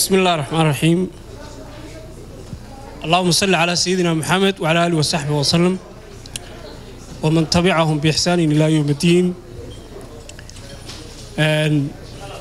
بسم الله الرحمن الرحيم اللهم صل على سيدنا محمد وعلى آله وصحبه وسلم ومن تبعهم بإحسان إلى يوم الدين Een,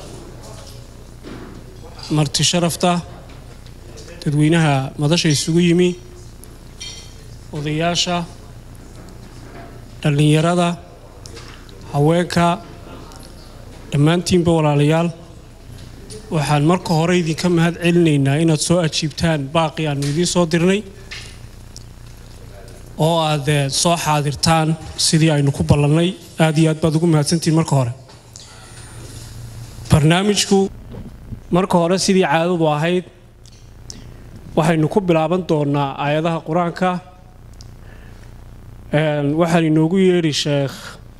marti sharafta dadweynaha madasha isugu yimi odayaasha dhallinyarada haweenka dhammaantiinba walaalayaal waxaan marka hore idinka mahad celinaynaa inaad soo ajiibtaan baaqi aanu idiin soo dirnay oo aad eh, soo xaadirtaan sidii aynu ku ballannay aad iyo aad baad ugu mahadsantihiin marka hore barnaamijku marka hore sidii caadadu ahayd waxaynu ku bilaaban doonaa aayadaha qur-aanka Een, waxaan inoogu yeedhi sheekh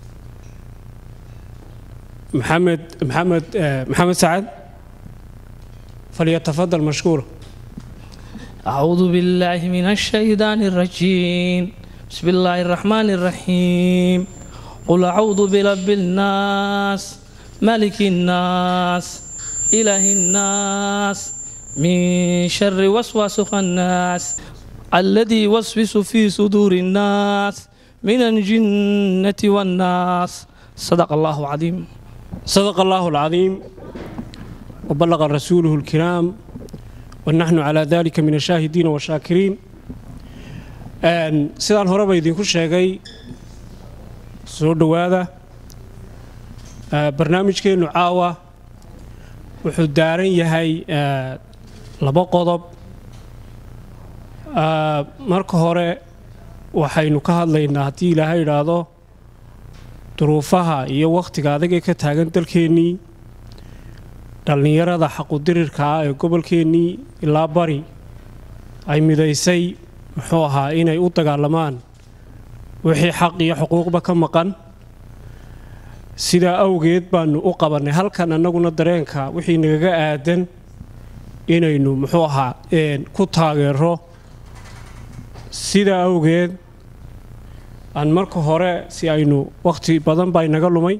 maxamed maxamed eh, maxamed sacad falyatafadal mashkuura أعوذ بالله من الشيطان الرجيم بسم الله الرحمن الرحيم قل أعوذ برب الناس ملك الناس إله الناس من شر وسواس الناس الذي يوسوس في صدور الناس من الجنة والناس صدق الله العظيم صدق الله العظيم وبلغ رسوله الكرام ونحن على ذلك من الشاهدين والشاكرين Een, sidaan horeba idinku sheegay soo dhowaada Ee, barnaamijkeennu caawa wuxuu daaran yahay ee, laba qodob Ee, marka hore waxaynu ka hadlaynaa haddii ilaahay idhaahdo duruufaha iyo wakhtiga adag ee ka taagan dalkeennii dhallinyarada xaqudirirka ah ee gobolkeennii ilaa bari ay midaysay muxuu ahaa inay u dagaalamaan wixii xaq iyo xuquuqba ka maqan sidaa awgeed baanu u qabannay halkan annaguna dareenka wixii nagaga aadan inaynu muxuu ahaa een, ku taageero sidaa awgeed aan marka hore si aynu wakhti badan baa inaga lumay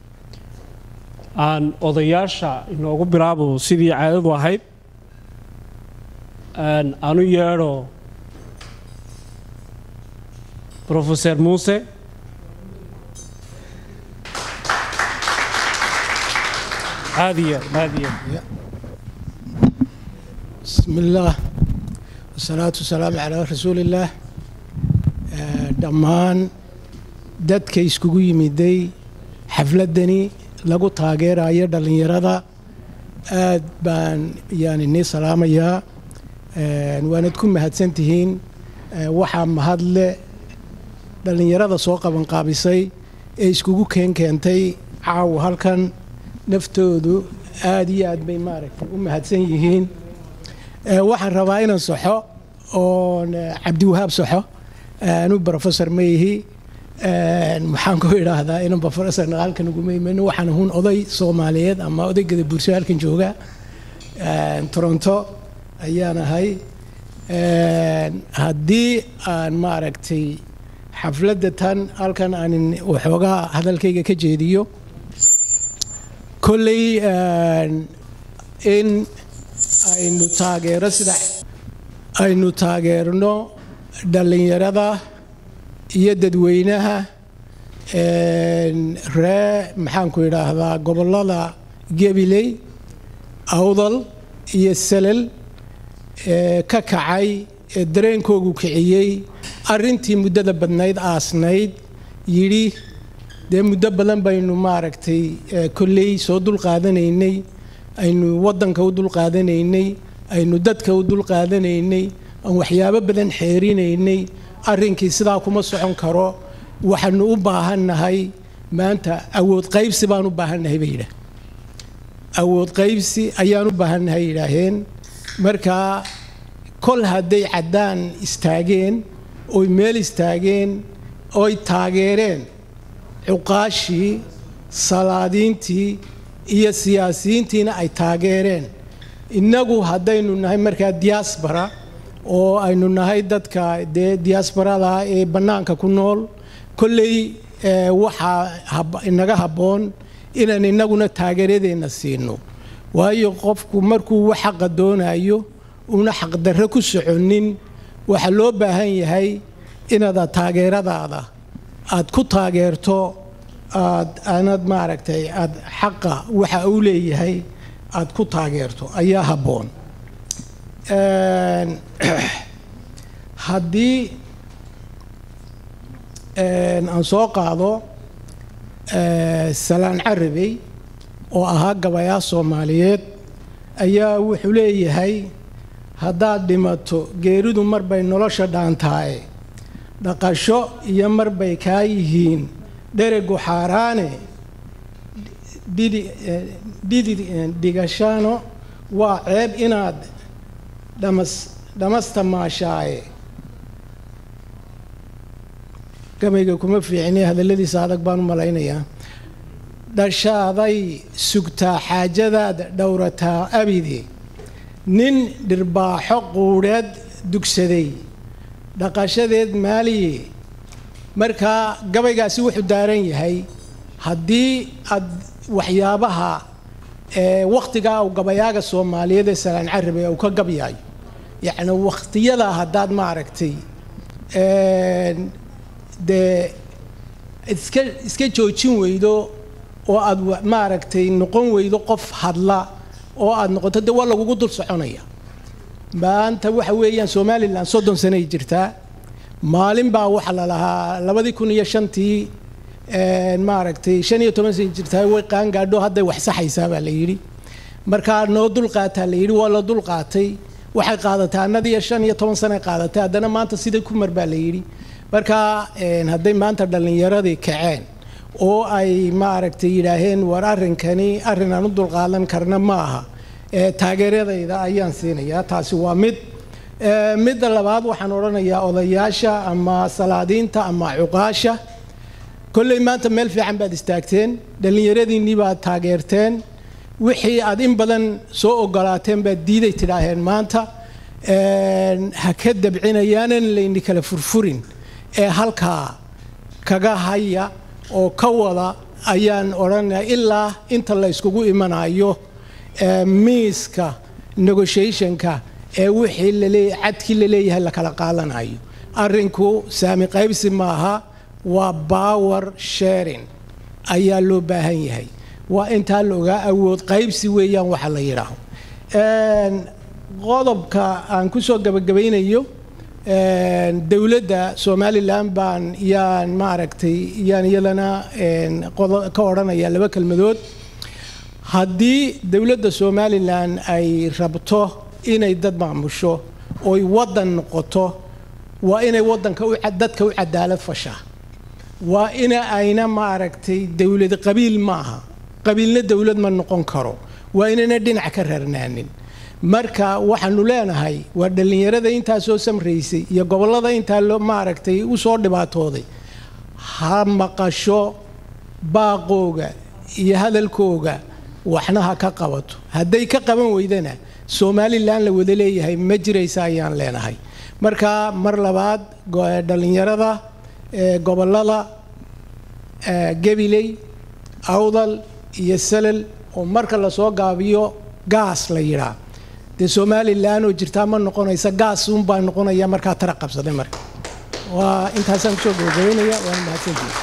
aan odayaasha inoogu bilaabo sidii caadadu ahayd Een, aanu yeedho profeser muuse caadiya caadiya بسم الله والصلاة والسلام على رسول الله آه، dhammaan dadka iskugu yimiday xafladani lagu taageerayo dhallinyarada aad baan yani nii salaamayaa Een, waanad ku mahadsantihiin Ee, waxaa mahadle dhallinyarada soo qabanqaabisay ee iskugu keen keentay caawa halkan naftoodu aad iyo aad bay maaragtay u mahadsan yihiin Ee, waxaan rabaa inaan saxo oon eh, cabdiwahaab saxo anu professor ma ihi Een, maxaan ku idhaahdaa inan professor halkan uguma iman waxaan hun oday soomaaliyeed ama odaygada bulsho halkan jooga Een, toronto ayaan ahay Een, haddii aan maaragtay xafladda tan halkan aan waxoogaa hadalkayga ka jeediyo kolley een, in aynu taageero sida aynu taageerno dhallinyarada iyo dadweynaha een, ree maxaanku idhaahdaa gobollada gabiley awdal iyo salal ee ka kacay ee dareenkoogu kiciyey arrintii muddada badnayd aasnayd yidhi dee muddo badan baynu maaragtay ee, kolley soo dulqaadanaynay aynu waddanka u dulqaadanaynay aynu dadka u dulqaadanaynay aan waxyaabo badan xeerinaynay arrinkii sidaa kuma socon karo waxaanu u baahannahay maanta awood qaybsi baan u baahannahay bay yidhaah awood qaybsi ayaan u baahannahay yidhaaheen markaa kol hadday caddaan istaageen oy meel istaageen oy taageereen cuqaashii salaadiintii iyo siyaasiyiintiina ay taageereen innagu haddaynu nahay markaa diaspora oo aynu nahay dadka dee diasporada ee bannaanka ku nool kolley eh, waxaa hab- inaga habboon inaan innaguna taageeradeenna siino waayo qofku markuu wax xaqa doonayo una xaqdarro ku soconin waxaa loo baahan yahay inaad taageeradaada aad ku taageerto aad aanad maaragtay aad xaqa waxa uu leeyahay aad ku taageerto ayaa habboon haddii aan soo qaado salaan carabey oo ahaa gabayaa soomaaliyeed ayaa wuxuu leeyahay haddaad dhimato geeridu marbay nolosha dhaantaaye dhaqasho iyo marbay kaa yihiin dheregu xaaraane dhidi dhigashano waa ceeb inaad dhamas dhamasta maashaaye gabayga kuma fiicine hadalladiisa adag baan u malaynayaa dhashaaday sugtaa xaajadaada dhowrataa abide nin dhirbaaxo quudheed dugsaday dhaqashadeed maaliye markaa gabaygaasi wuxuu daaran yahay haddii aad waxyaabaha wakhtigaa uu gabayaaga soomaaliyeed ee salaan carabi uu ka gabyaayo yacni wakhtiyadaa haddaad maaragtay dee iska iska joojin weydo oo aad maaragtay noqon weydo qof hadla oo aad noqoto dee waa lagugu dul soconaya maanta waxa weeyaan somalilan soddon sanay jirtaa maalin baa waxa la lahaa labadii kun iyo shantii maaragtay shan iyo toban sana jirtaa way qaangaadho hadday wax saxaysaa baa la yidhi markaa noo dulqaataa la yidhi waa la dulqaatay waxay qaadatay annadiiyo shan iyo toban sanay qaadatay haddana maanta sidai kumar baa la yidhi markaa hadday maanta dhallinyaradii kaceen oo ay maaragtay yidhaaheen war arrinkani arrin aan u dulqaadan karna ma aha taageeradayda ayaan siinayaa taasi waa mid midda labaad waxaan odhanayaa odayaasha ama salaadiinta ama cuqaasha kolley maanta meel fiican baad istaagteen dhallinyaradiinnii baad taageerteen wixii aad in badan soo ogolaateen baad diiday tidhaaheen maanta ha ka dabcinayaanan layni kala furfurin ee halkaa kaga haya oo ka wada ayaan odhanaya ilaa inta la yskugu imanayo miiska negotiationka ee wixii laleey cadkii la leeyahay la kala qaadanayo arrinku saami qaybsi maaha waa power sharing ayaa loo baahan yahay waa intaa la ogaa awood qaybsi weeyaan waxa la yidhaaho qodobka aan ku soo gabagabaynayo dowladda somalilan baan yaan maaragtay yaan iyadana ka odhanaya laba kelmadood haddii dowladda somalilan ay rabto inay dad maamusho oy waddan noqoto waa inay wadanka dadka u cadaalad fashaa waa ina ayna maaragtay dowlad qabiil maaha qabiilna dowlad ma noqon karo waa inayna dhinac ka rarnaanin marka waxaanu leenahay waa dhallinyarada intaa soo samraysay iyo gobollada intaa loo maaragtay u soo dhibaatooday ha maqasho baaqooga iyo hadalkooga waxna ha ka qabato hadday ka qaban weydana somalilan la wada leeyahay ma jiraysa ayaan leenahay marka mar labaad dhallinyarada gobollada gabiley awdal iyo salal oo marka lasoo gaabiyo gaas la yidhaa dee somalilan oo jirtaa ma noqonaysa gaas unbaa noqonaya markaa tara qabsaday marka waa intaasaan kusoo gabagabaynaya waana mahadsantihi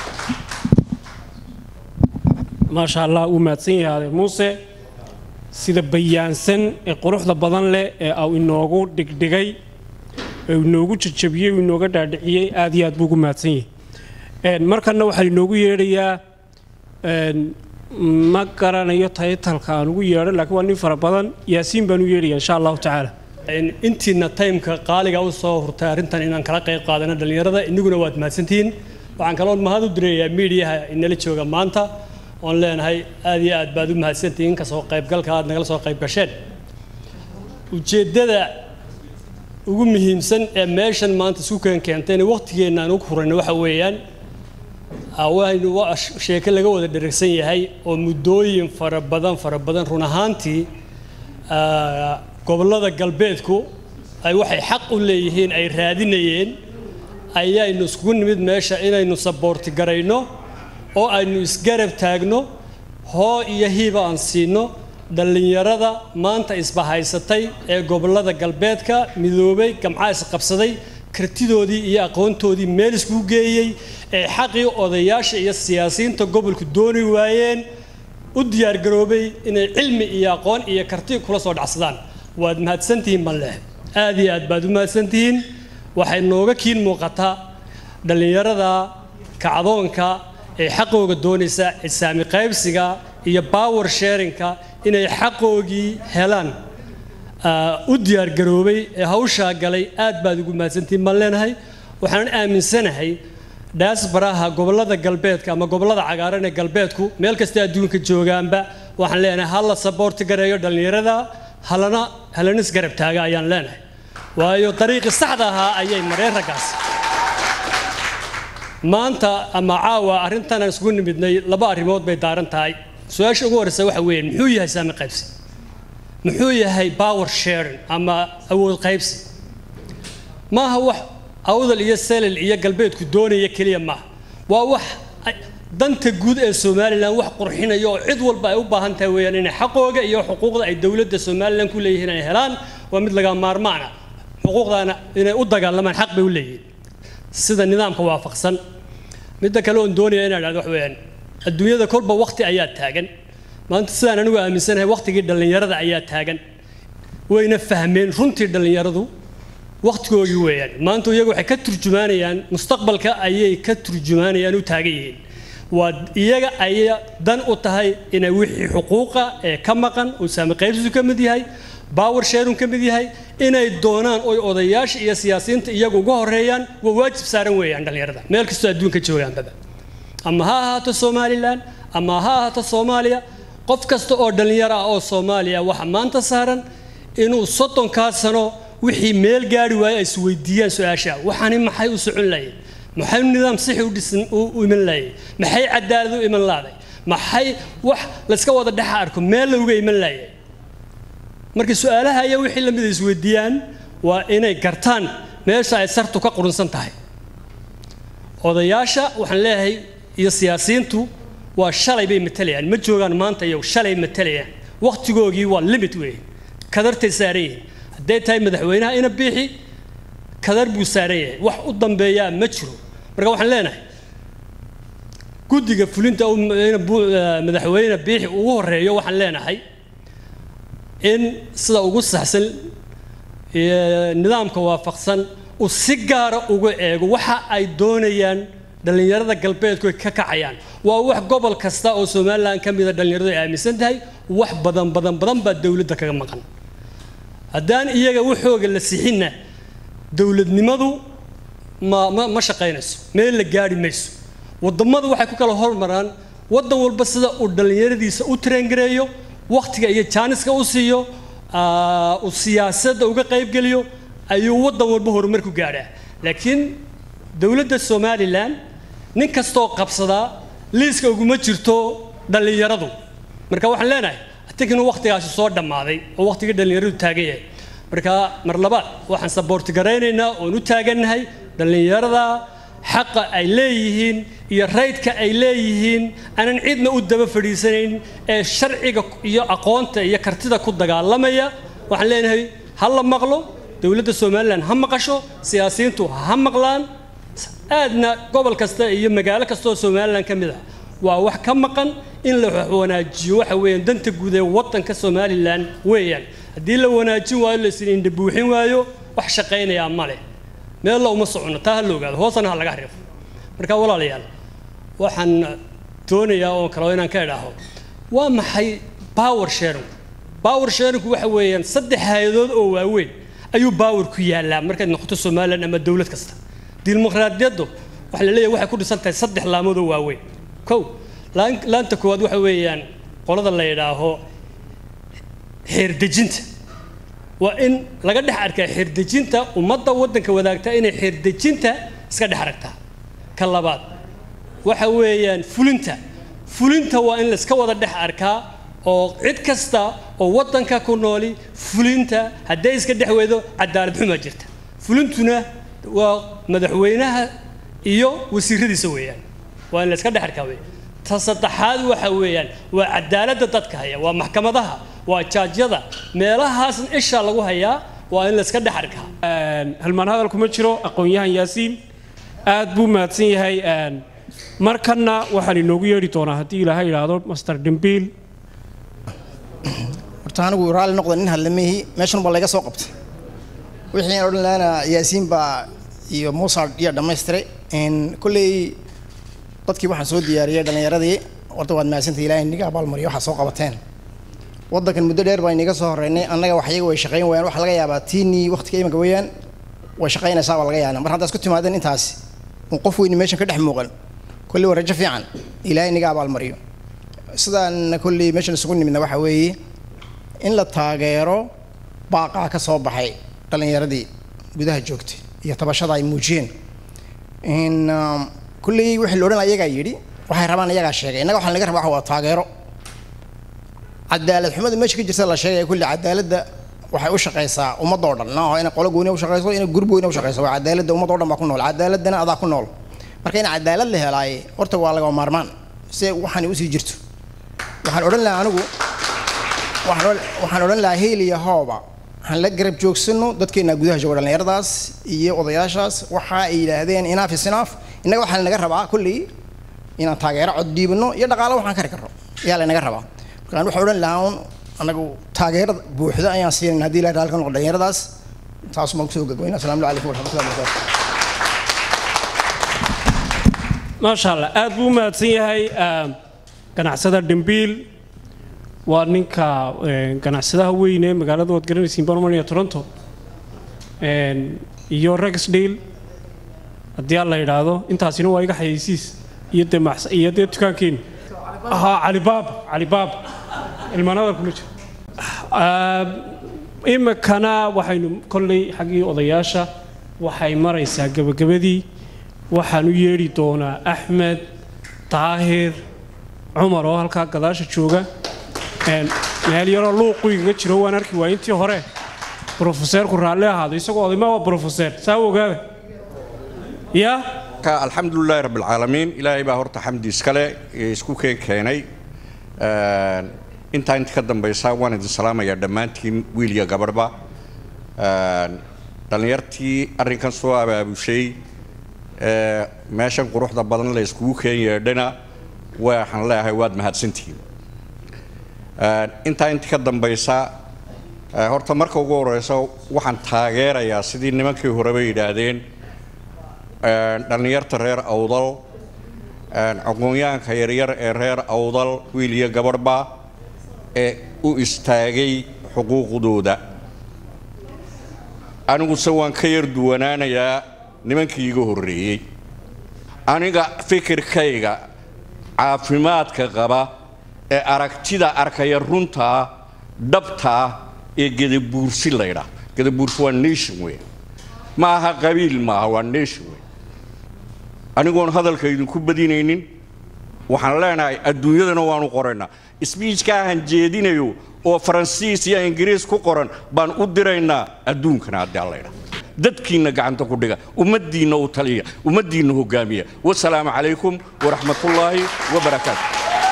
maasha allah uu mahadsan yahay muuse sida bayaansan ee quruxda badan leh ee au inoogu dhigdhigay ee inoogu jajabiyey uu inooga dhaadhiciyey aad iyo aad buu ugu mahadsan yahay markanna waxaa inoogu yeedhayaa ma garanayo taytalka aan ugu yeedho laakiin waa nin fara badan yaasiin baan u yeedhaya insha allahu tacaala intiina taymka qaaliga u soo hurtay arrintan inaan kala qayb qaadano dhallinyarada inaguna waad mahadsantihiin waxaan kaloon mahad u direeyaa miidiyaha inala jooga maanta oon leenahay aad iyo aad baad u mahadsantihiin kasoo qaybgalka aad nagala soo qayb gasheen ujeeddada ugu muhiimsan ee meeshan maanta isku keen keentayna wakhtigeenna aan ugu hurayno waxa weeyaan waynu waa sheeko laga wada dheragsan yahay oo muddooyin fara badan fara badan run ahaantii gobollada galbeedku ay waxay xaq u leeyihiin ay raadinayeen ayaynu iskugu nimid meesha inaynu saboorti garayno oo aynu isgarab taagno hoo iyo hiiba aan siino dhallinyarada maanta isbahaysatay ee gobollada galbeedka midoobay gamcaa isqabsaday kartidoodii iyo aqoontoodii meel iskugu geeyey ee xaqii odayaasha iyo siyaasiyiinta gobolku dooni waayeen u diyaargaroobay inay cilmi iyo aqoon iyo karti kula soo dhacsadaan waad mahadsantihiin banleh aad iyo aad baad u mahadsantihiin waxay nooga kiin muuqataa dhallinyarada kacdoonka ee xaqooga doonaysa isaami qaybsiga iyo power sharinka inay xaqoogii helaan u diyaargaroobay ee hawshaa galay aad baad ugu mahadsantihiin baan leenahay waxaan aaminsanahay daasbaraha gobollada galbeedka ama gobollada cagaaran ee galbeedku meel kasta adduunka joogaanba waxaan leenahay ha la saboorti gareeyo dhallinyarada halana halanis garab taaga ayaan leenahay waayo dariiqii saxda ahaa ayay mareen raggaas maanta ama caawa arrintan aan isugu nimidnay laba arrimood bay daaran tahay su-aasha ugu horreysa waxa weeyaan muxuu yahay saami qaybsi muxuu yahay power sharing ama awood qaybsi maaha wax awdal iyo selil iyo galbeedku doonaya keliya maaha waa wax danta guud ee somalilan wax qurxinaya oo cid walba ay u baahan tahay weeyaan inay xaqooga iyo xuquuqda ay dowladda somalilan ku leeyihiin ay helaan waa mid laga maarmaana xuquuqdaana inay u dagaalamaan xaq bay u leeyihiin sida nidaamka waafaqsan midda kale oon doonaya inaan dhahdo wax weeyaan adduunyada kolba waqti ayaa taagan maanta sidaan anigu aaminsanahay waqtigii dhallinyarada ayaa taagan wayna fahmeen runtii dhallinyaradu waqtigoogii weeyaan maanta iyagu waxay ka turjumaanayaan mustaqbalka ayay ka turjumaanayaan u taagan yihiin waa iyaga ayay dan u tahay inay wixii xuquuqa ee ka maqan uu saami qaybsisu ka mid yahay power sharing ka mid yahay inay doonaan oy odayaasha iyo siyaasiyiinta iyagu uga horeeyaan waa waajib saaran weeyaan dhallinyarada meel kastoo adduunka joogaanbaba ama ha ahaato somalilan ama ha ahaato soomaaliya qof kasta oo dhallinyaro ah oo soomaaliya waxa maanta saaran inuu soddonkaa sano wixii meel gaari waaye ay isweydiiyaan su-aasha waxaani maxay u socon lahayen maxay nidaam sixi u dhisan u iman lahayen maxay cadaalad u iman lahday maxay wax layska wada dhexa arko meel looga iman lahayay marka su-aalaha ayaa wixii lamid ay isweydiiyaan waa inay gartaan meesha ay sartu ka qurunsan tahay odayaasha waxaan leeyahay iyo siyaasiyiintu waa shalay bay matalayaan ma joogaan maanta iyo shalay matalayaan waqtigoogii waa limit weeye kadartay saaran yihiin hadday tahay madaxweynaha ina biixi kadar buu saaran yahay wax u dambeeyaa ma jiro marka waxaan leenahay guddiga fulinta madaxweyne biixi ugu horeeyo waxaan leenahay in sida ugu saxsan nidaamka waafaqsan uu si gaara uga eego waxa ay doonayaan dhallinyarada galbeedku ay ka kacayaan waa wax gobol kasta oo somalilan ka mida dhallinyaradu ay aaminsan tahay wax badan badan badan baa dowladda kaga maqan haddaan iyaga waxooga la sixinna dowladnimadu ma ma ma shaqaynayso meel la gaari mayso wadammadu waxay ku kala hormaraan waddan walba sida uu dhallinyaradiisa u tarengareeyo wakhtiga iyo jaaniska u siiyo uu siyaasadda uga qaybgeliyo ayuu waddan walba horumar ku gaadhaa laakiin dowladda somalilan nin kastoo qabsadaa liiska uguma jirto dhallinyaradu marka waxaan leenahay atig inuu wakhtigaasi soo dhammaaday oo wakhtigii dhallinyaradu taagan yahay marka mar labaad waxaan saboorti garaynaynaa oon u taagannahay dhallinyarada xaqa ay leeyihiin iyo raydka ay leeyihiin aanan cidna u daba fadhiisanayn ee sharciga iyo aqoonta iyo kartida ku dagaalamaya waxaan leenahay ha la maqlo dowladda somalilan ha maqasho siyaasiyiintu ha maqlaan aadna gobol kasta iyo magaalo kasta oo somalilan ka mid ah waa wax ka maqan in la wanaajiyo waxa weeyaan danta guud ee waddanka somalilan weeyaan haddii la wanaajin waayo laisla indha buuxin waayo wax shaqaynayaa ma leh meel la uma socono taa ha la ogaado hoosana ha laga xariifo marka walaalayaal waxaan doonayaa oo kale inaan ka idhaaho waa maxay power sharing power sharingku waxa weeyaan saddex hay-adood oo waaweyn ayuu power ku yaallaa markaad noqoto somalilan ama dowlad kasta dimuqraadiyaddu waxa la leeyahay waxay ku dhisan tahay saddex laamood oo waaweyn kow laanta koowaad waxa weeyaan qolada la yidhaaho xeerdejinta waa in laga dhex arkaa xeerdejinta ummadda waddanka wadaagta inay xeerdejinta iska dhex aragtaa ka labaad waxa weeyaan fulinta fulinta waa in layska wada dhex arkaa oo cid kasta oo waddanka ku nooli fulinta hadday iska dhex weydo cadaalad xumaa jirta fulintuna waa madaxweynaha iyo wasiiradiisa weeyaan waa in layska dhex arkaa weeyaan ta saddexaad waxa weeyaan waa cadaaladda dadka haya waa maxkamadaha waa jaajyada meelahaas isha lagu hayaa waa in layska dhex arkaa halmaan hadal kuma jiro aqoon-yahan yaasiin aad buu mahadsan yahay markanna waxaan inoogu yeedhi doonaa haddii ilaahay idhaahdo master dembiil horta anigu raalli noqda nin hadlamihi meeshan baa laga soo qabtay wixii aan odhan lahana yaasiin baa iyo muusa iyo dhammaystiray kolley dadkii waxaan soo diyaariyey dhallinyaradii horta waad mahadsantay ilaahay niga abaalmariyo waxaad soo qabateen waddankan muddo dheer baa inaga soo horreynay annaga wax iyaga way shaqayn wayaan waxa laga yaabaa tiinii waqtiga imanka weeyaan way shaqaynaysaa baa laga yaabaa mar haddaad isku timaadeen intaasi un qof weyni meeshan ka dhex muuqan kolley waa rajo fiican ilaahay niga abaalmariyo sidaan kolley meeshan isugu nimidna waxa weeye in la taageero baaqaa ka soo baxay dhallinyaradii gudaha joogtay iyo tabashada ay muujiyeen in kulley wixii la odhan ayagaa yidhi waxay rabaan iyagaa sheegay innaga waxaa laga rabaa waxa waa taageero cadaalad xumada meesha ka jirta la sheegaya kulli cadaaladda waxay u shaqaysaa ummadoo dhan maaha inay qolo gooni u shaqayso inay gurub gooni u shaqayso waa cadaaladda ummadoo dhan baa ku nool cadaaladana adaa ku nool marka in cadaalad la helaaye horta waa lagama maarmaan si waxaan usii jirto waxaan odhan lahaa anigu waxaan odhan lahaa heel iyo hooba waxaan la garab joogsano dadkeena gudaha jooga dhallinyaradaas iyo odayaashaas waxa ay yidhaahdeen inaaf is inaaf innaga waxaa lanaga rabaa kulley inaan taageero cod dhiibano iyo dhaqaalo waxaan kari karno ayaa lanaga rabaa markaan waxaan odhan lahaa un anagu taageerada buuxda ayaan siinayn haddii ilahay raalka noqo dhallinyaradaas taas baan kusoo gagwayna asalaamu calaykum waraxmatullahi wabarakatu maasha allah aad buu u mahadsan yahay ganacsada dhimbiil waa ninka ganacsadaha weyn ee magaalada waad garanaysiin barmania toronto iyo rexdale haddii aan la idhaahdo intaasina waa iga xayeysiis iyo dee iyo dee dukaankeeni haa calibaab calibaab ilmaanadal kuma jiro imikana waxaynu kolley xaggii odayaasha waxay maraysaa gebagabadii waxaan u yeedhi doonaa axmed daahir cumar oo halkaa gadaasha jooga meel yaroo luuqu igaga jiro waan arki waay intii hore brofeseerku raalli ahaado isagoo odayma waa brofeseer saa ogaada ya alxamdulilaahi rabb alcaalamiin ilaahay baa horta xamdi iskale isku keen keenay intaa inta ka dambaysa waan idin salaamayaa dhammaantiin wiil iyo gabadhba dhallinyartii arrinkan soo abaabushay meeshan quruxda badan la iskugu keen yeedhana waxaan leeyahay waad mahadsantihiin intaa inta ka dambaysa horta marka ugu horeysa waxaan taageerayaa sidii nimankii horeba yidhaahdeen dhallinyarta reer awdal aqoonyahanka yaryar ee reer awdal wiil iyo gabadhba ee u istaagay xuquuqdooda aniguse waan ka yar duwanaanayaa nimankii iga horreeyey aniga fikirkayga caafimaadka qaba ee aragtida arkaya runtaa dhabtaa ee gedabuursi laydhaa gedabuursi waa nation wey ma aha qabiil maaha waa nation wey anigoon hadalka idinku badinaynin waxaan leenahay adduunyadana waanu qoraynaa sbiijkaa han jeedinayo oo faransiis iyo ingiriis ku qoran baan u diraynaa adduunkana haddii allaydha dadkiinna gacanta ku dhiga ummaddiinna u taliya ummaddiinna hogaamiya wasalaamu calaykum waraxmatullaahi wabarakaatu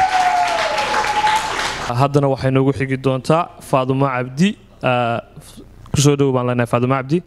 haddana waxay noogu xigi doontaa faadumo cabdi kusoo dhow baan leenahay faadumo cabdi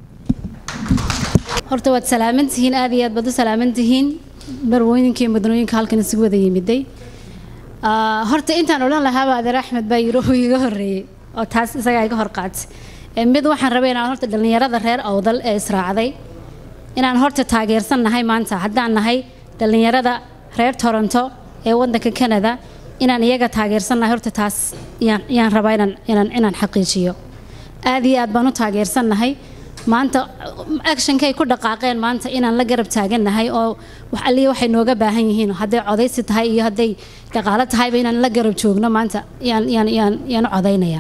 horta waad salaaman tihiin aad iyo aad baad u salaaman tihiin barwooyinka iyo mudnooyinka halkan isugu wada yimiday horta intaan odhan lahaaba adeer axmed baa yiro uu iga horreeyey oo taas isagaa iga hor qaatay mid waxaan rabay inaan horta dhallinyarada reer awdal ee israacday inaan horta taageersan nahay maanta haddaan nahay dhallinyarada reer toronto ee waddanka canada inaan iyaga taageersan nahay horta taas yaan rabaa inaan inaan xaqiijiyo aad iyo aad baan u taageersan nahay maanta actionkay ku dhaqaaqeen maanta inaan la garab taagannahay oo wax alliya waxay nooga baahan yihiin hadday codaysi tahay iyo hadday dhaqaalo tahayba inaan la garab joogno maanta yaan yaan yaan yaan u codaynayaa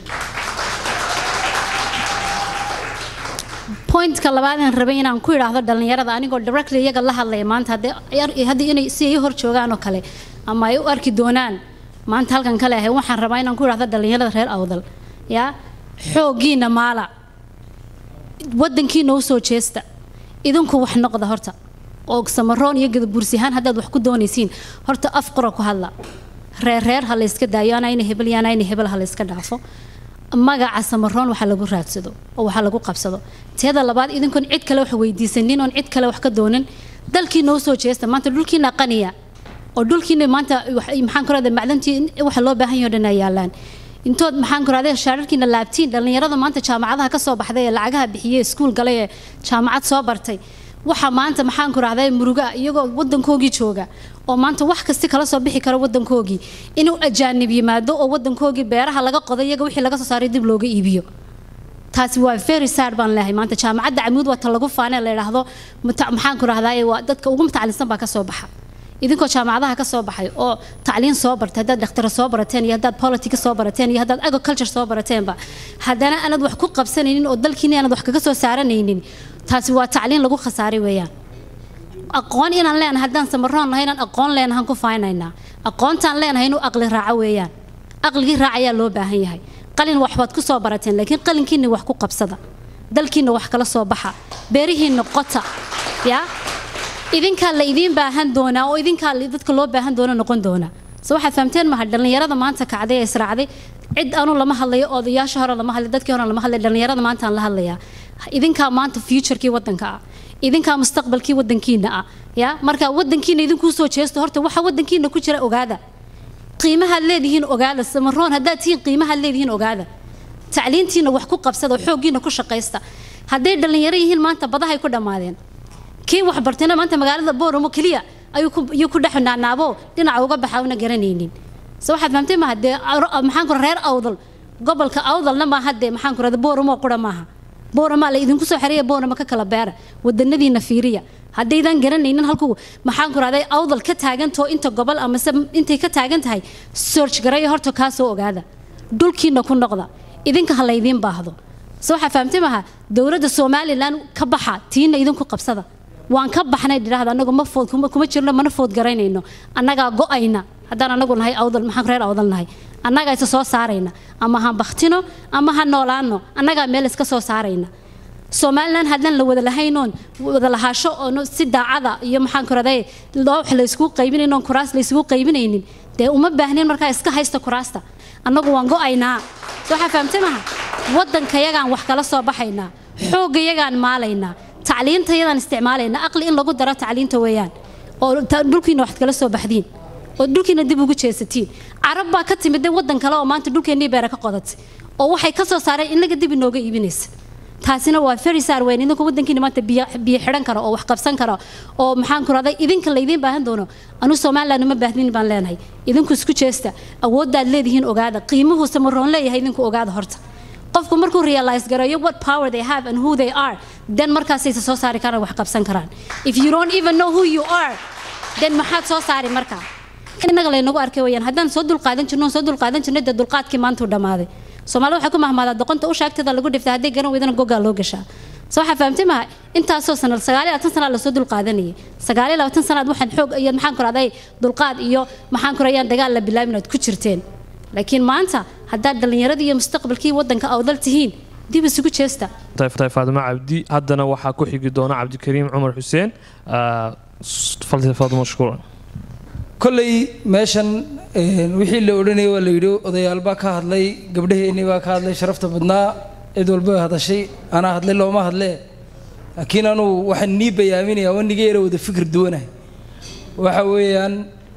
pointka labaad aan rabay inaan ku idhaahdo dhallinyarada anigoo directly iyaga la hadlaya maanta haddii inay si ay hor joogaan oo kale ama ay u arki doonaan maanta halkan kale ahay waxaan rabaa inaan ku idhaahdo dhallinyarada reer awdal yaa xooggiina maala waddankiina u soo jeesta idinku wax noqda horta oo samaroon iyo gadabuursi ahaan haddaad wax ku doonaysiin horta af qora ku hadla reer reer ha la iska daayo anayna hebel iyo anayna hebel ha la iska dhaafo magaca samaroon waxa lagu raadsado oo waxa lagu qabsado teeda labaad idinkoon cid kale wax weydiisanin oon cid kale wax ka doonin dalkiina usoo jeesta maanta dhulkiina qaniya oo dhulkiina maanta wax- maxaan ku rahdaa macdantii in- waxa loo baahan yahay oo dhan ay yaalaan intood maxaan ku rahdaa shaararkiina laabtiin dhallinyarada maanta jaamacadaha ka soo baxday ee lacagaha bixiyey iskuul galay ee jaamacad soo bartay waxa maanta maxaan ku rahdaa muruga iyagoo wadankoogii jooga oo maanta wax kasti kala soo bixi kara wadankoogii inuu ajaanib yimaado oo wadankoogii beeraha laga qoday iyaga wixii laga soo saaray dib looga iibiyo taasi waa very sad baan leeyahay maanta jaamacadda camuud waa ta lagu faanee la yidhaahdo mata- maxaan ku rahdaa waa dadka ugu mutacalisan baa ka soo baxa idinkoo jaamacadaha ka soo baxay oo tacliin soo bartay haddaad dhakhtara soo barateen iyo haddaad politica soo barateen iyo haddaad agriculture soo barateenba haddana aanad wax ku qabsanaynin oo dalkiina aanad wax kaga soo saaranaynin taasi waa tacliin lagu khasaaray weeyaan aqoon inaan leenahay haddaan samaroon nahay inaan aqoon leenahan ku faanaynaa aqoontaan leenahay inuu aqli raaco weeyaan aqligii raacayaa loo baahan yahay qalin waxbaad ku soo barateen laakiin qalinkiina wax ku qabsada dalkiina wax kala soo baxa beerihiina qota yaa idinkaa la idiin baahan doonaa oo idinkaa la- dadka loo baahan doono noqon doona so waxaad fahamteen maha dhallinyarada maanta kacday ee israacday cid anu lama hadlayo odayaasha hore lama hadlay dadkii hore lama hadlay dhallinyarada maanta aan la hadlayaa idinkaa maanta futurekii wadanka ah idinkaa mustaqbalkii wadankiina ah ya marka wadankiina idinkuu soo jeesto horta waxa wadankiina ku jira ogaada qiimahaad leedihiin ogaada samaroon haddaad tihiin qiimahaad leedihiin ogaada tacliintiina wax ku qabsada oo xooggiina ku shaqaysta hadday dhallinyaro yihiin maanta badahay ku dhammaadeen kii wax bartayna maanta magaalada booramo keliya ayuu ku ayuu ku dhex naanaabo dhinaca uga baxa una garanaynin se waxaad fahamtay maaha dee ar- maxaan ku reer awdal gobolka awdalna maaha dee maxaan ku rahda booramo qura maaha boorama la idinku soo xereeya boorama ka kala beera wadanadiina fiiriya haddaydan garanaynin halku maxaan ku rahday awdal ka taagantoo inta gobol amase intay ka taagan tahay search garaya horta kaa soo ogaada dhulkiina ku noqda idinka ha laydiin baahdo se waxaa fahamtay maaha dowladda somalilan ka baxa tiina idinku qabsada waan ka baxnay dhidhaahda anagu ma food kuma kuma jirno mana food garaynayno annagaa go-ayna haddaan anagu nahay awdal maxaan reer awdal nahay annagaa isa soo saarayna ama ha baktino ama ha noolaano annagaa meel iska soo saarayna somalilan haddaan la wada lahaynoon wada lahaasho oo si daacada iyo maxaan ku raday loo wax la isugu qaybinayno oon kuraas la isugu qaybinaynin dee uma baahnin markaa iska haysta kuraasta annagu waan go-aynaa so waxaa fahamtay maha waddankayagaan wax kala soo baxaynaa xooggayagaan maalaynaa tacliintayadaan isticmaalaynaa aqli in lagu daro tacliinta weeyaan oo ta- dhulkiina waxaad kala soo baxdiin oo dhulkiina dib ugu jeesatiin carab baa ka timid dee waddan kale oo maanta dhulkeennii beera ka qodatay oo waxay ka soo saareen inaga dib inooga iibinaysa taasina waa very sad weyn idinku waddankiina maanta biyo biyo xidhan kara oo wax qabsan kara oo maxaan ku rahday idinka laydiin baahan doono anu somaliland uma baahnin baan leenahay idinku isku jeesta awooddaad leedihiin ogaada qiimuhu samaroon leeyahay idinku ogaada horta qofku markuu realize gareeyo what power they have and who they are then markaasay soo saari karaan wax qabsan karaan if you don't even know who you are then maxaad soo saari markaa innaga laynagu arkay weyaan haddaan soo dulqaadan jirno soo dulqaadan jirnay dee dulqaadkii maantuu dhammaaday soomaalida waxay ku mahmaadaa doqonta u shaagtada lagu dhifta hadday garan weydana gogaa loo gashaa so waxaa fahamtay maha intaasoo sana sagaal iyo labaatan sanaa lasoo dulqaadanayay sagaal iyo labaatan sanaad waxaan xoog iyo maxaan ku rahday dulqaad iyo maxaan ku rayaan dagaal la bilaabin aad ku jirteen laakiin maanta haddaad dhallinyaradii iyo mustaqbalkii waddanka awdal tihiin dib isugu jeesta tahay faadimo cabdi haddana waxaa ku xigi doona cabdikariim cumar xuseen Ah, s- fal- faadimo mashkuuran kolley meeshan een, wixii la odhanayay waa la yidhi odayaal baa ka hadlay gabdhaheennii baa ka hadlay sharafta badnaa cid walba way hadashay anaa hadlay looma hadlee laakiin anuu waxaan nii bayaaminayaa waa niga yara wada fikir duwanahay waxa weeyaan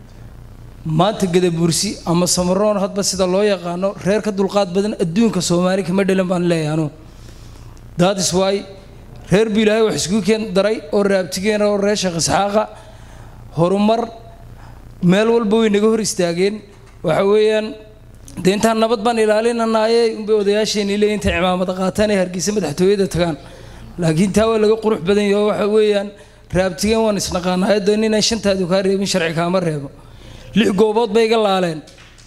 maanta gadabuursi ama samaroon hadba sida loo yaqaano reer ka dulqaad badan adduunka soomaali kama dhelan baan leeyahay anuu that is why reer bu ilaahay wax isku keen daray oo raabtigeena oo reer sheekh isxaaqa horumar meel walba way naga hor istaageen waxa weeyaan dee intaan nabad baan ilaalinanaaye unbay odayaasheenii leeyihin intay cimaamada qaataan ee hargeysa madaxtooyada tagaan laakiin taa waa laga qurux badan yaho waxa weeyaan raabtigeen waan isnaqaanaa dee ninaan shantaadu kaa reebin sharci kaama reebo lix goobood bay iga laaleen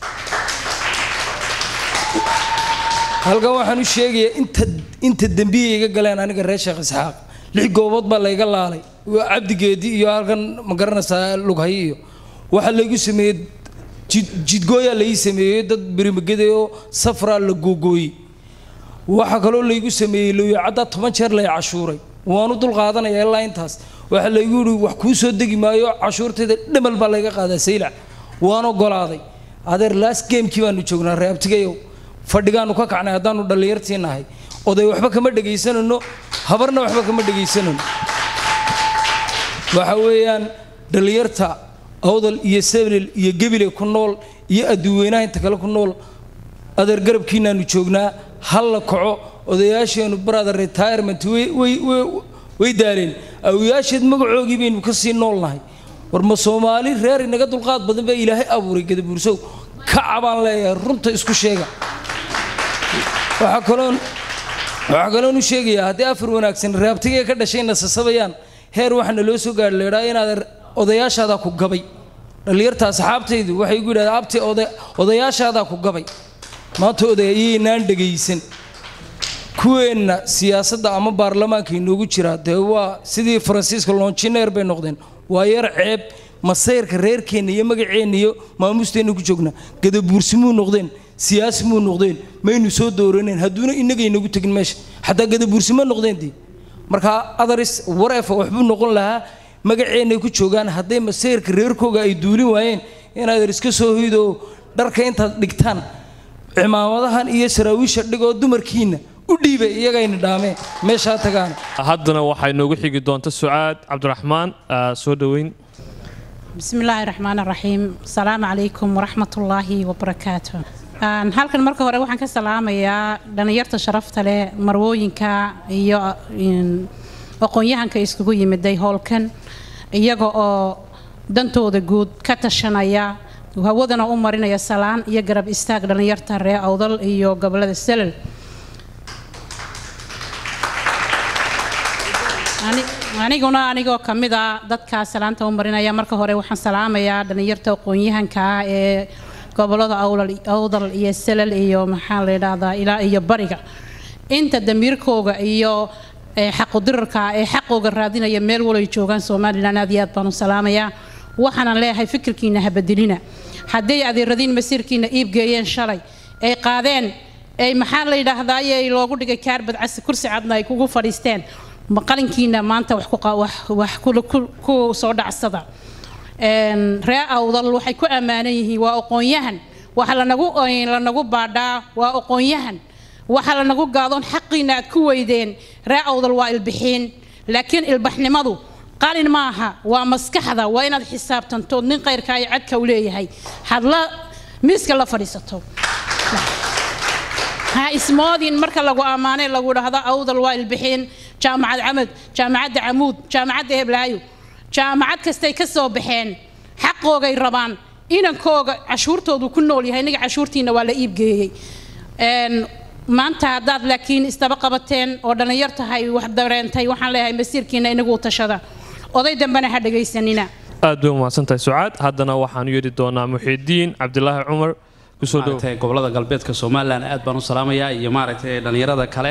halkan waxaan u sheegayaa inta inta dembiya iga galeen aniga reer sheekh isxaaq lix goobood baa layga laalay waa cabdigeedi iyo halkan ma garanaysaa lughay iyo waxaa laygu sameeyey jid- jidgooyaa lai sameeyey dad berimagede oo safraa la googooyey waxaa kaloo laygu sameeyey looyacaddaa toban jeer lay cashuuray waanu dul qaadanaya ilaa intaas waxaa laygu yihi wax kuu soo degi maayo cashuurtayda dhamal baa layga qaadaa saylac waan ogolaaday adeer last gamekii baanu joognaa reabtigayow fadhigaanu ka kacnay haddaanu dhallinyartii nahay oday waxba kama dhegaysanayno habarna waxba kama dhegaysanayno waxa weeyaan dhallinyarta awdal iyo sablil iyo gebile ku nool iyo adduuweynaha inta kale ku nool adeer garabkiinaanu joognaa hal la kaco odayaasheenu brother retirement way way way way daaleen awiyaasheed magacoogii baynu ka sii noolnahay war ma soomaali reer inaga dulqaad badan baa ilaahay abuuray gadabuursow kaca baan leeyahay runta isku sheega waxaa kaloon waxaa kaloon u sheegayaa haddii afar wanaagsan raabtigay ka dhashay nasasabayaan heer waxaana loo soo gaadhi leedhaa inaad odayaashaadaa ku gabay dhallinyarta asxaabtaydu waxay igu yidhahdeen abti oda- odayaashaadaa ku gabay maanta odayaynaan dhegaysan kuweenna siyaasadda ama baarlamaanka inoogu jira dee waa sidii faransiiska longineer bay noqdeen waa yar ceeb masayrka reerkeenna iyo magaceenna iyo maamusteenna ku joognaa gadabuursimuu noqdeen siyaasimuu noqdeen maynu soo dooraneen hadduuna inaga inagu tegin meesha xataa gadabuursimo noqdeen dee markaa adaris wareefa waxbuu noqon lahaa magaceennay ku joogaan hadday masayrka reerkooga ay duulin waayeen inaad iska soo hoydo dharka intaad dhigtaan cimaamadahan iyo saraawiisha dhigoo dumarkiinna u dhiibay iyagayna dhaameen meeshaa tagaan haddana waxay noogu xigi doonta sucaad cabdiraxmaan ah, soo dhoweyn بسم الله الرحمن الرحيم السلام عليكم ورحمة الله وبركاته Aan halkan marka hore waxaan ka salaamayaa dhalinyarta sharafta leh marwooyinka iyo in, aqoon-yahanka iskugu yimiday howlkan iyaga oo dantooda guud ka tashanaya hawadana u marinaya salaan iyo garab istaag dhalinyarta reer awdal iyo gobolada selal Ani- aniguna anigoo ka mid a dadkaa salaanta u marinaya marka hore waxaan salaamayaa dhalinyarta aqoon-yahanka ah ee gobolada awlal- awdal iyo selal iyo maxaa la yidhaahdaa ilaa iyo bariga inta damiirkooga iyo ee xaqudirarka ee xaqooga raadinaya meel walay joogaan somalilan aad iyo aad baan u salaamayaa waxaanan leeyahay fikirkiina habadilina hadday adeeradiin masiirkiina iibgeeyeen shalay ay qaadeen ay maxaa la yidhaahdaa ay loogu dhigay kaarbad casi kursi cadna ay kugu fadhiisteen ma qalinkiina maanta wax ku qa- wax- wax ku- ku- ku soo dhacsada Een, reer awdal waxay ku ammaanan yihiin waa aqoon-yahan waxa lanagu lanagu baadhaa waa aqoon-yahan waxa lanagu gaadoon xaqiina aad ku weydeen reer awdal waa ilbixiin laakiin ilbaxnimadu qalin maaha waa maskaxda waa inaad xisaabtantood nin qayrka iyo cadka u leeyahay hadla miiska la fadhiisato ha ismoodin marka lagu ammaanay lagu dhahdo awdal waa ilbixiin jaamacad camad jaamacadda camuud jaamacadda heblaayo jaamacad kastay ka soo baxeen xaqoogay rabaan inankooga cashuurtoodu ku nool yahay inaga cashuurtiina waa la iibgeeyey Een, maanta haddaad laakiin isdaba qabateen oo dhallinyar tahay wax dareentay waxaan leeyahay masiirkiina inagu u tashada oday dambena ha dhegaysanina aad bay umahadsantahay sucaad haddana waxaanu yeedhi doonaa muxiidiin cabdilaahi cumar kusoo dhow maaragtay gobolada galbeedka somalilan aad baan u salaamayaa iyo maaragtay dhallinyarada kale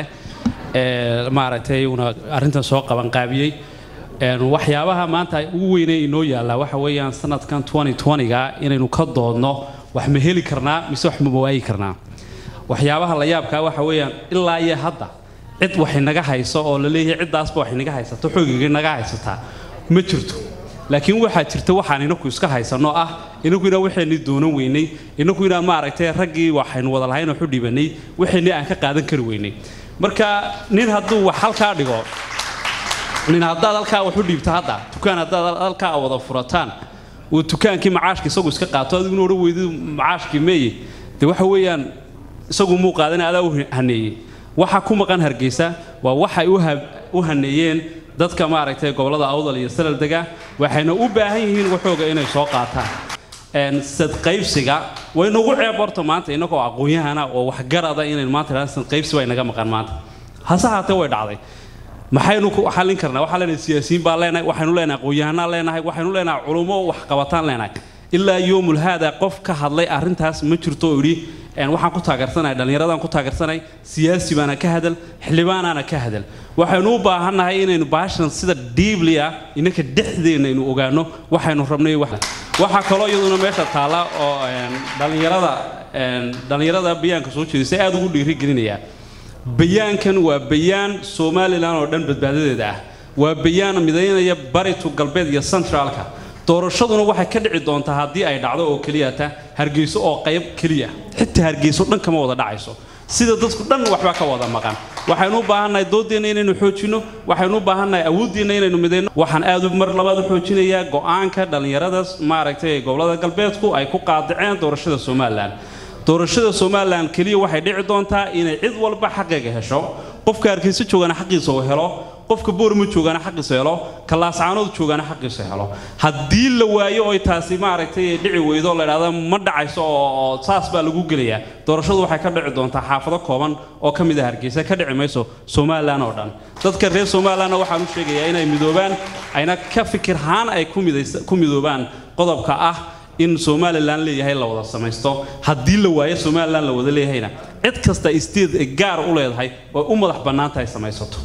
ee maaragtay una arrintan soo qaban qaabiyey Een, waxyaabaha maanta ugu weynee inoo yaallaa waxa weeyaan sanadkan 2020ga inaynu ka doodno wax ma heli karnaa mise wax ma waayi karnaa waxyaabaha la yaabkaa waxa weeyaan ilaa iyo hadda cid wax inaga hayso oo la leeyahay ciddaasba wax inaga haysato xoogiga inaga haysataa ma jirto laakiin waxaa jirta waxaan inaku iska haysanno ah inaku inaan waxaynii doonan weynay inaku inaan maaragtay raggii waxaynu wada lahayn oo xu dhibanay waxaynii aan ka qaadan kari weynay marka nin hadduu wax halkaa dhigo nin haddaad halkaa wax u dhiibto hadda dukaan haddaad halkaa wada furataan uu dukaankii macaashka isagu iska qaato adiguna odhan weydidu macaashkii meeye de waxa weeyaan isagu muu qaadan adaa u haneeyey waxa ku maqan hargeysa waa waxay u ha- u haneeyeen dadka maaragtay gobolada awdal iyo salal dega waxayna u baahan yihiin waxooga inay soo qaataan Een, sadqaybsiga way nagu ceeb horta maanta inagoo aqoon-yahana oo waxgarada inaynu maanta idhahdaan sadqaybsi baa inaga maqan maanta hase haatee way dhacday maxaynu ku xallin karnaa waxaan leenahay siyaasiyiin baan leenahay waxaynu leenahay aqoon-yahanaan leenahay waxaynu leenahay culummo wax qabataan leenahay ilaa yoomul haada qof ka hadlay arrintaas ma jirto oo idhi een, waxaan ku taageersanahay dhallinyaradaan ku taageersanay siyaasi baana ka hadal xildhibaanaana ka hadal waxaynu u baahannahay inaynu baashan sida diibli ah inanka dhexdeena aynu ogaano waxaynu rabnay wax waxaa kaloo iyaduna meesha taalla oo een, dhallinyarada een, dhallinyarada bayaanka soo jeedisay aad ugu dhiirigelinaya bayaankan waa bayaan somalilan oo dhan badbaadadeeda ah waa bayaan midaynaya baritu galbeed iyo centraalka doorashaduna waxay ka dhici doontaa haddii ay dhacdo oo keliya ta hargeyso oo qayb keliya xitaa hargeyso dhan kama wada dhacayso sida dadku dhan waxba ka wada maqan waxaynu u baahannahay doodeenna inaynu xoojinno waxaynu u baahannahay awoodeenna inaynu midayno waxaan aad u mar labaad u xoojinayaa go'aanka dhallinyarada maaragtay gobolada galbeedku ay ku qaadaceen doorashada somalilan doorashada somalilan keliya waxay dhici doontaa inay cid walba xaqeega hesho qofka hargeysa joogana xaqiisa uu helo qofka boorma joogana xaqiisa helo ka laascaanood joogana xaqiisa helo haddii la waayo oy taasi maaragtay dhici weydo la idhahda ma dhacayso oo oo saas baa lagu gelayaa doorashadu waxay ka dhici doontaa xaafado kooban oo ka mid ah hargeysa ka dhici mayso somalilan oo dhan dadka reer somalilanna waxaan u sheegayaa inay midoobaan ayna ka fikirhaan ay ku midaysa- ku midoobaan qodobka ah in somalilan leeyahay la wada samaysto haddii la waayo somalilan la wada leeyahayna cid kasta isteed ay gaar u leedahay oo u madax bannaan tahay samaysato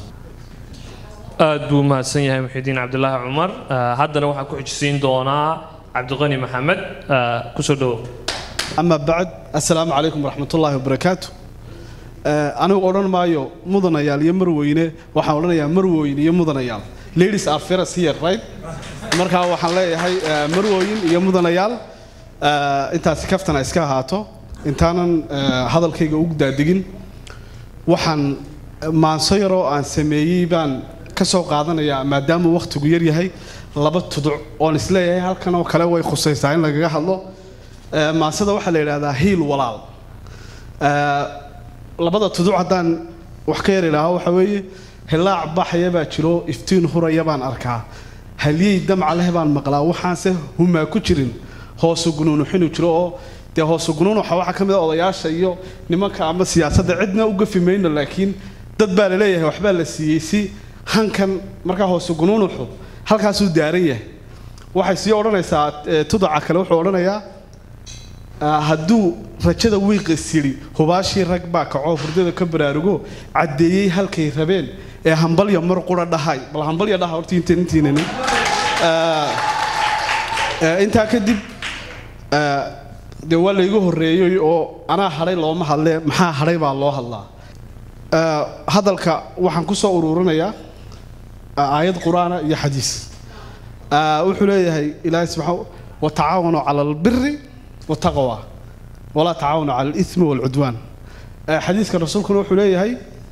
aad buu mahadsan yahay muxidiin cabdilaahi cumar Ah, haddana waxaa ku xijisiin doonaa cabdiqani maxamed Ah, kusoo dhowow أما بعد السلام عليكم ورحمة الله وبركاته أنا أقول مايو مدن يال يمروينه وحاولنا يا مروين يمدن يال ladies are first here right marka waxaan leeyahay eh, marwooyin iyo mudanayaal eh, intaasi kaftana iska ahaato intaanan eh, hadalkayga ugu daadegin waxaan maanso yaroo aan sameeyey baan ka soo qaadanayaa maadaama wakhtigu yar yahay laba tuduc oon isleeyahay halkan oo kale way khusaysaa in lagaga hadlo Eh, maansada waxaa la yidhaahdaa hiil walaal Eh, labada tuduc haddaan wax ka yar idhaaho waxa weeye hilaac baxaya baa jiro iftiin huraya baan arkaa halyey damca leh baan maqlaa waxaanse humaa ku jirin hoosu gunuunuxinu jiro oo dee hoosu gunuunuxa waxaa ka mid a odayaasha iyo nimanka ama siyaasadda cidna u gafi mayno laakiin dad baa la leeyahay waxbaa la siiyey si hankan markaa hoosu gunuunuxu halkaasuu daaran yahay waxay sii odhanaysaa eh, tudaca kale wuxuu odhanayaa Ah, hadduu rajada wiiqis yidhi hubaashii rag baa kacoo hurdada ka baraarugo caddeeyey halkay rabeen ee hambalya mar qura dhahay bal hambalya dhaha horta inta intiinani Ah, ah, intaa kadib ah, dee waa laygu horreeyey oo anaa hadhay looma hadlee maxaa hadhay baa loo hadlaa Ah, hadalka waxaan ku soo ururinayaa ah, aayad qur-aana iyo xadiis Ah, wuxuu leeyahay ilaahay subxaa watacaawanuu cala albiri والتقوى ولا تعاونوا على الإثم والعدوان آه، حديث كان رسولكم وحو ليهي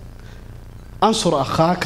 أنصر أخاك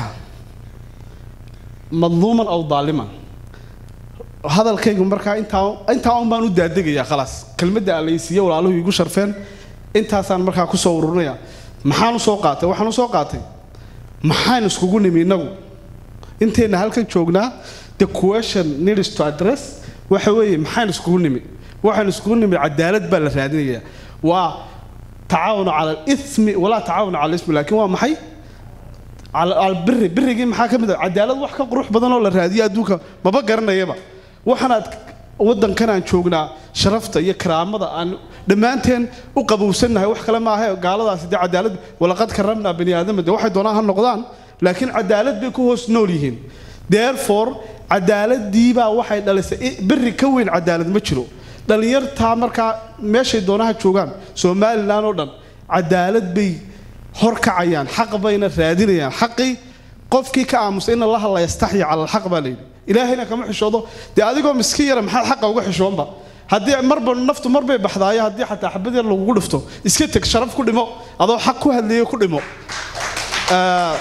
مظلوما أو ظالما هذا الكيك مركا انت انت اون بانو دادغيا خلاص كلمه اليسيه walaaluhu igu sharfeen intaasaan markaa ku soo ururnaya maxaan u soo qaatay waxaan u soo qaatay maxaan iskugu nimi inagu inteena halkan joognaa the question needs to address waxa weeye maxaan iskugu nimi waxaan iskugu nimi cadaalad baa la raadinayaa waa tacaawunu cala alismi walaa tacaawunu cala alismi laakiin waa maxay cala albiri birigii maxaa ka mid ah cadaalad wax ka qurux badan oo la raadiyo adduunka maba garanayaba waxaanaad waddankan aan joognaa sharafta iyo karaamada aan dhammaanteen u qabowsannahay wax kale maaha gaaladaasi dee cadaalad walaqad karamnaa bani aadama dee waxay doonaan ha noqdaan laakiin cadaalad bay ku hoos nool yihiin therefore cadaaladiibaa waxay dhalisay i- biri ka weyn cadaalad ma jiro dhallinyartaa markaa meeshay doonaha joogaan somalilan oo dhan cadaalad bay horkacayaan xaq bayna raadinayaan xaqii qofkii ka aamusay in allaha la yastaxyi cala alxaq baa layidhi ilaahayna kama xishoodo dee adigoo miskiin yara maxaad xaqa uga xishoonba haddii marba naftu mar bay baxdaayo haddii xataa xabad yar lagugu dhifto iska teg sharaf ku dhimo adoo xaq ku hadleeyo ku dhimo Ah,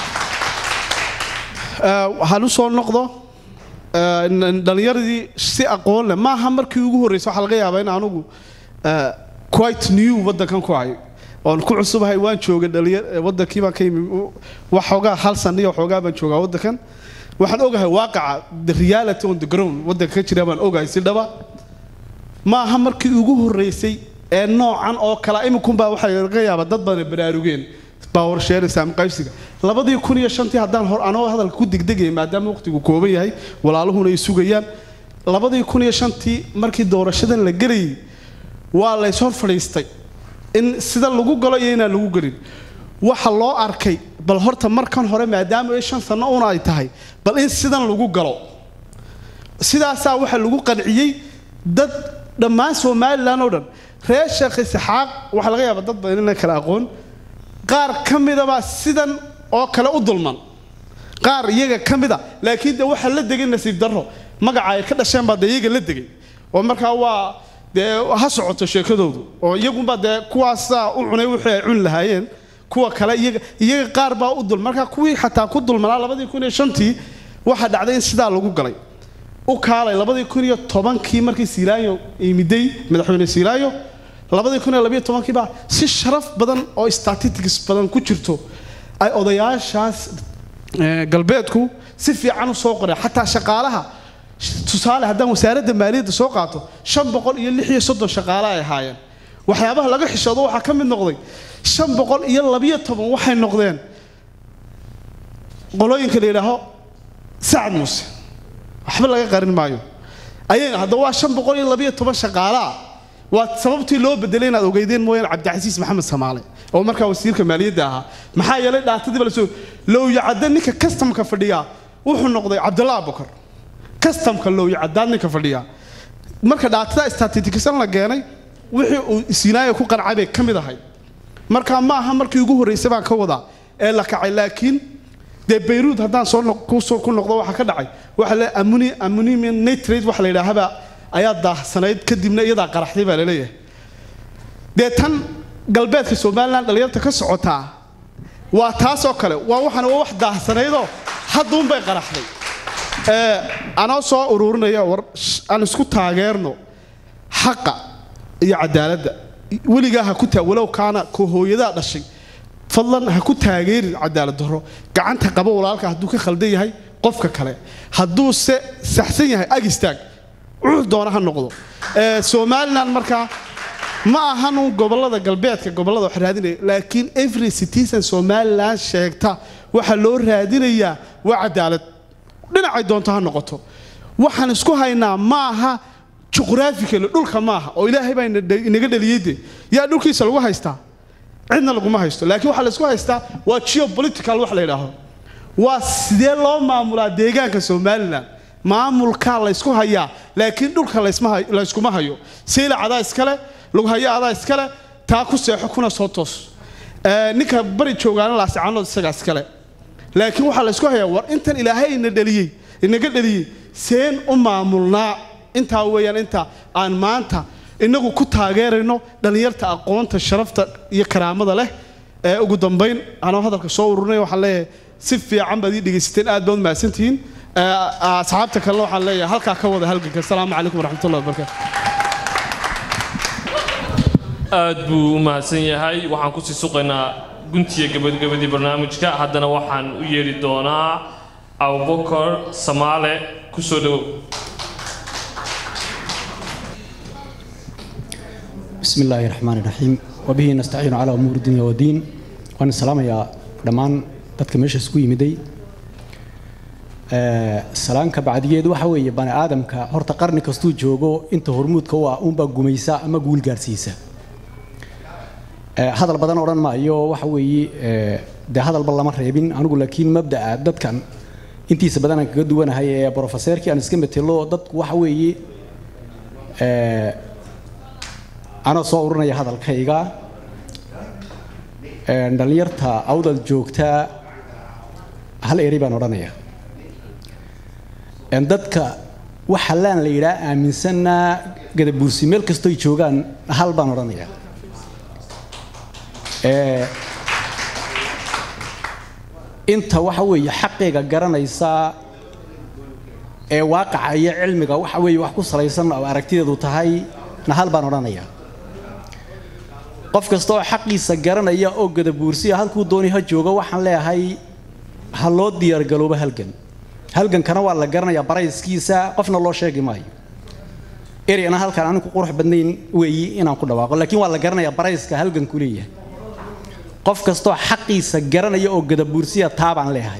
ah, waxaan u soo noqdo ah, n- dhallinyaradii si aqoon leh maaha markii ugu horreysay waxaa laga yaabaa in anugu ah, quite new waddankan ku ahay oon ku cusubahay waan joogay dhalinyar eh, waddankii baan ka yimi u- wax xoogaa hal san iyo xoogaa baan joogaa waddankan waxaan ogahay waaqaca the reality on the ground waddanka ka jira baan ogahay si dhaba maaha markii ugu horreysay ee noocan oo kale iminkunbaa waxaa laga yaabaa dad badan ay baraarugeen power sharing saam qaybsiga labadii kun iyo shantii haddaan hor anoo hadalka ku degdegaya maadaama waqtigu kooban yahay walaaluhuna ay sugayaan labadii kun iyo shantii markii doorashadan la gelayay waa lays hor fadhiistay in sida lagu galo iyo inaan lagu gelin waxa loo arkay bal horta markan hore maadaama ay shan sano una ay tahay bal in sidan lagu galo sidaasaa waxaa lagu qanciyey dad dhammaan somalilan oo dhan reer sheekh isxaaq waxaa laga yaabaa dad badan inaan kala aqoon qaar ka midabaa sidan oo kale u dulman qaar iyaga ka mida laakiin de waxaa la degay nasiib darro magaca ay ka dhasheen baa dee iyaga la degay oo markaa waa dee ha socoto sheekadoodu oo iyagunbaa dee kuwaasaa u cunay wixii ay cuni lahaayeen kuwa kale iyaga iyaga qaar baa u dul markaa kuwii xataa ku dulmanaa labadii kun iyo shantii waxaa dhacday in sidaa lagu galay u kaalay labadii kun iyo tobankii markii siilaayo imiday madaxweyne siilaayo labadii kun iyo labiyo tobankii baa si sharaf badan oo statistics badan ku jirto ay odayaashaas eh, galbeedku si fiican u soo qoreen xataa shaqaalaha tusaale haddaan wasaaradda maaliyadda soo qaato shan boqol iyo lix iyo soddon shaqaale ay ahaayeen waxyaabaha laga xishoodo waxaa ka mid noqday shan boqol iyo labiyo toban waxay noqdeen qolooyinka la yidhaaho sacad muuse waxba laga qarin maayo ayay haddaba waa shan boqol iyo labiyo toban shaqaalaa waa sababtii loo bedelay inaad ogeydeen mooyaan cabdicasiis maxamed samaale oo markaa wasiirka maaliyadda ahaa maxaa yeelay dhaatadiiba lasoo lowyacadda ninka kastamka fadhiyaa wuxuu noqday cabdullah abukar kastamka lowyacadaad ninka fadhiyaa marka dhaatada statitikisan la keenay wixii uu sinaayo ku qancay bay ka mid ahay marka ma aha markii ugu horreysay baan ka wadaa ee la kacay laakiin dee bayruud haddaan soo noq- ku soo- ku noqdo waxaa ka dhacay waxa le ammoni ammonium nitrate waxa la yidhaahaba ayaa daahsanayd kadibna iyadaa qaraxday baa laleeyahay dee tan galbeedka somalilan dhalinyarta ka socotaa waa taasoo kale waa waxaan waa wax daahsanaydoo hadduunbay qaraxday ee anoo soo ururinaya war sh- aan isku taageerno xaqa iyo cadaaladda weligaa ha ku taa walow kaana ko hooyadaa dhashay fadlan ha ku taageerin cadaalad darro gacanta qabo walaalka hadduu ka khaldan yahay qofka kale hadduu se saxsan yahay ag istaag cudur doona ha noqdo ee somalilan markaa ma ahan uun gobolada galbeedka gobolada wax raadinaya laakiin every citizen somalilan sheegta waxaa loo raadinayaa waa cadaalad dhinacay doonto ha noqoto waxaan isku haynaa ma aha juqraafikali dhulka maaha oo ilaahay baa ina dhe- inaga dhaliyey de yaa dhulkiisa lagu haystaa cidna laguma haysto laakiin waxaa laysku haystaa waa geopolitical wax la yidhaaho waa sidee loo maamulaa deegaanka somalilan maamulkaa laysku hayaa laakiin dhulka laysma hay- layskuma hayo saylac adaa iskale lughayo adaa iskale taa ku seexo kuna soo toos Ee, ninka bari joogaana laasicanood isagaa iskale laakiin waxaa laysku hayaa war intan ilaahay ina dhaliyey inaga dhaliyey seen u maamulnaa intaa weeyaan inta aan maanta inagu ku taageerayno dhallinyarta aqoonta sharafta iyo karaamada leh ee ugu dambayn anoo hadalka soo ururinaya waxaan leeyahay si fiican baad ii dhegaysateen aad baad mahadsantihiin Ee, asxaabta kalena waxaan leeyahay halkaa ka wada halganka asalaamu calaykum waraxmatullahi wabarakaatu aad buu u mahadsan yahay waxaan kusii suqaynaa guntiga gabagabadii barnaamijka haddana waxaan u yeedhi doonaa abubakar samaale ku soo dhowow بسم الله الرحمن الرحيم وبه نستعين على أمور الدنيا والدين وأنا السلام يا دمان dadka meesha isku yimiday ee salaanka bacdigeed waxa weeye bani aadamka horta qarni kastuu joogo inta hormuudka u ah unbaa gumaysa ama guul gaarsiisa ee hadal badan odhan maayo waxa weeye ee dee hadalba lama reebin anigu laakiin mabda'a dadkan intiisa badan aan kaga duwanahay ee brofeseerkii aan iska metelo dadku waxa weeye ee anoo soo urinaya hadalkayga ee dhallinyarta awdal joogta hal eri baan odhanaya Een dadka waxa laan la yidhaa aaminsanaa gadabuursi meel kastoy joogaan hal baan odhanaya Ee, inta waxa weeye xaqayga garanaysa ee waaqaca iyo cilmiga waxa weeye wax ku salaysan oo aragtideedu tahay na hal baan odhanaya qof kasta oo xaqiisa garanaya oo gadabuursiya halkuu dooni ha joogo waxaan leeyahay ha loo diyaargaloobo halgan halgankana waa la garanayaa barayskiisa qofna loo sheegi maayo ereyna halkaan anigu qurux badnayn weeyi inaan ku dhawaaqo laakiin waa la garanayaa barayska halganku leeyahay qof kastoo xaqiisa garanaya oo gadabuursiya taa baan leeyahay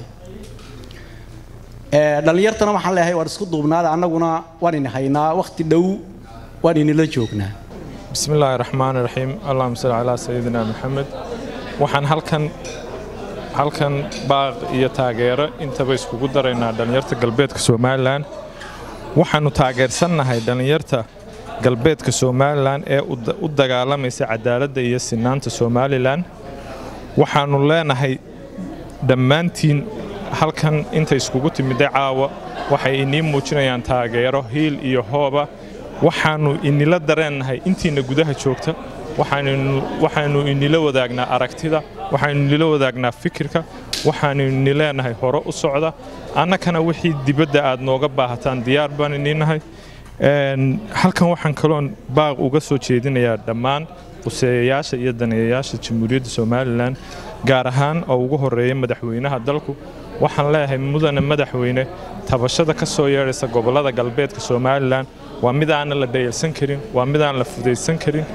Ee, dhallinyartana waxaan leeyahay waan isku duubnaada annaguna waan ini haynaa wakhti dhow waan inila joognaa بسم الله الرحمن الرحيم اللهم صل على سيدنا محمد waxaan halkan halkan baaq iyo taageero intaba iskugu daraynaa dhallinyarta galbeedka somalilan waxaanu taageersannahay dhallinyarta galbeedka somalilan ee u da- u dagaalamaysa cadaaladda iyo sinaanta somalilan waxaanu leenahay dhammaantiin halkan inta iskugu timiday caawa waxay inii muujinayaan taageero hiil iyo hooba waxaannu inila dareennahay intiina gudaha joogta waxaannu inila wadaagnaa aragtida waxaannu inila wadaagnaa fikirka waxaannu ini leenahay hore u socda annakana wixii dibadda aad nooga baahataan diyaar baan iniinahay halkan waxaan kaloon baaq uga soo jeedinayaa dhammaan quseeyayaasha iyo daneeyayaasha jamhuuriyadda somalilan gaar ahaan oo ugu horeeya madaxweynaha dalku waxaan leeyahay mudane madaxweyne tabashada ka soo yeedhaysa gobollada galbeedka somalilan waa mid aanan la dhayalsan karin waa mid aan la fudaysan karin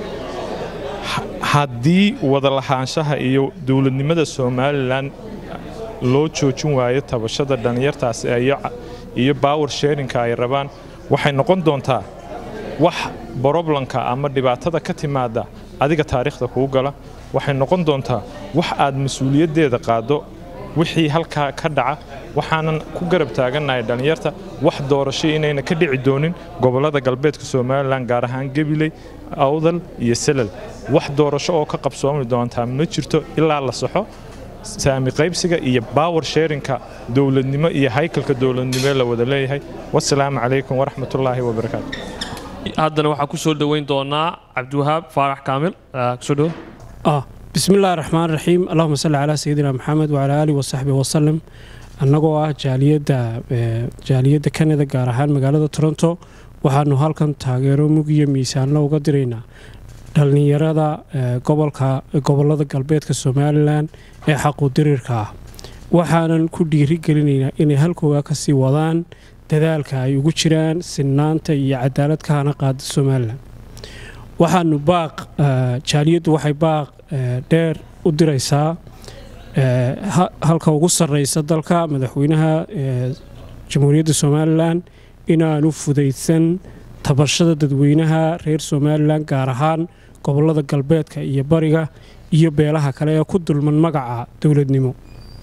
haddii wadalahaanshaha iyo dowladnimada somalilan loo joojin waayo tabashada dhallinyartaasi iyo baawer sheerinka ay rabaan waxay noqon doontaa wax broblemka ama dhibaatada ka timaada adiga taariikhda kuu gala waxay noqon doontaa wax aad mas-uuliyaddeeda qaaddo wixii halkaa ka dhaca waxaanan ku garab taagannahay dhallinyarta wax doorasho inayna ka dhici doonin gobollada galbeedka somalilan gaar ahaan gabiley awdal iyo selal wax doorasho oo ka qabsoomi doontaa ma jirto ilaa la saxo saami qaybsiga iyo baawer sheerinka dowladnimo iyo haykalka dowladnimo la wada leeyahay wasalaamu calaykum waraxmatullaahi wabarakaatu haddana waxaa ku soo dhoweyn doonaa cabdiwahaab faarax kaamil kusoo dhowo ah bismi illaahi raxmaan raxiim allahuma salli calaa sayidina maxamed wacalaa aalihi wasaxbihi wasalam annagoo ah jaaliyadda jaaliyadda kanada gaar ahaan magaalada toronto waxaanu halkan taageero mugiyo miisaanlo uga diraynaa dhallinyarada gobolka gobollada galbeedka somalilan ee xaquudirirka ah waxaanan ku dhiiri gelinaynaa inay halkooga ka sii wadaan dadaalka ay ugu jiraan sinnaanta iyo cadaalad ka hana qaada somalilan waxaanu baaq jaaliyaddu waxay baaq dheer u diraysaa halka ugu sarreysa dalka madaxweynaha jamhuuriyadda somalilan inaanu fudaysan tabashada dadweynaha reer somalilan gaar ahaan gobollada galbeedka iyo bariga iyo beelaha kale ee ku dulman magaca dowladnimo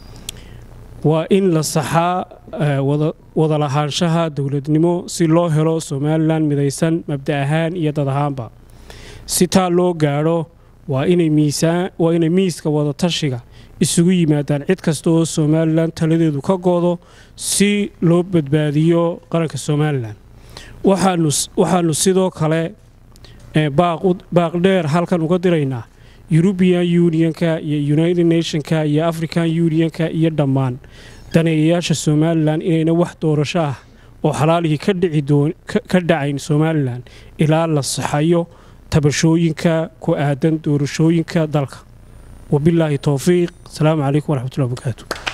waa in la saxaa wadalahaanshaha dowladnimo si loo helo somalilan midaysan mabda ahaan iyo dad ahaanba si taa loo gaadho waa inay miiska wadatashiga isugu yimaadaan cid kasta oo somalilan taladeedu ka goodo si loo badbaadiyo qaranka somalilan waxaanu sidoo kale baaq dheer halkan uga diraynaa eurubian unionka iyo united nationka iyo african unionka iyo dhammaan daneeyayaasha somalilan inayna wax doorasho ah oo xalaalihii ka dhacayn somalilan ilaa la saxayo tabashooyinka ku aadan doorashooyinka dalka wabilaahi towfiiq asalaamu calaykum waraxmatullahi wabarakaatu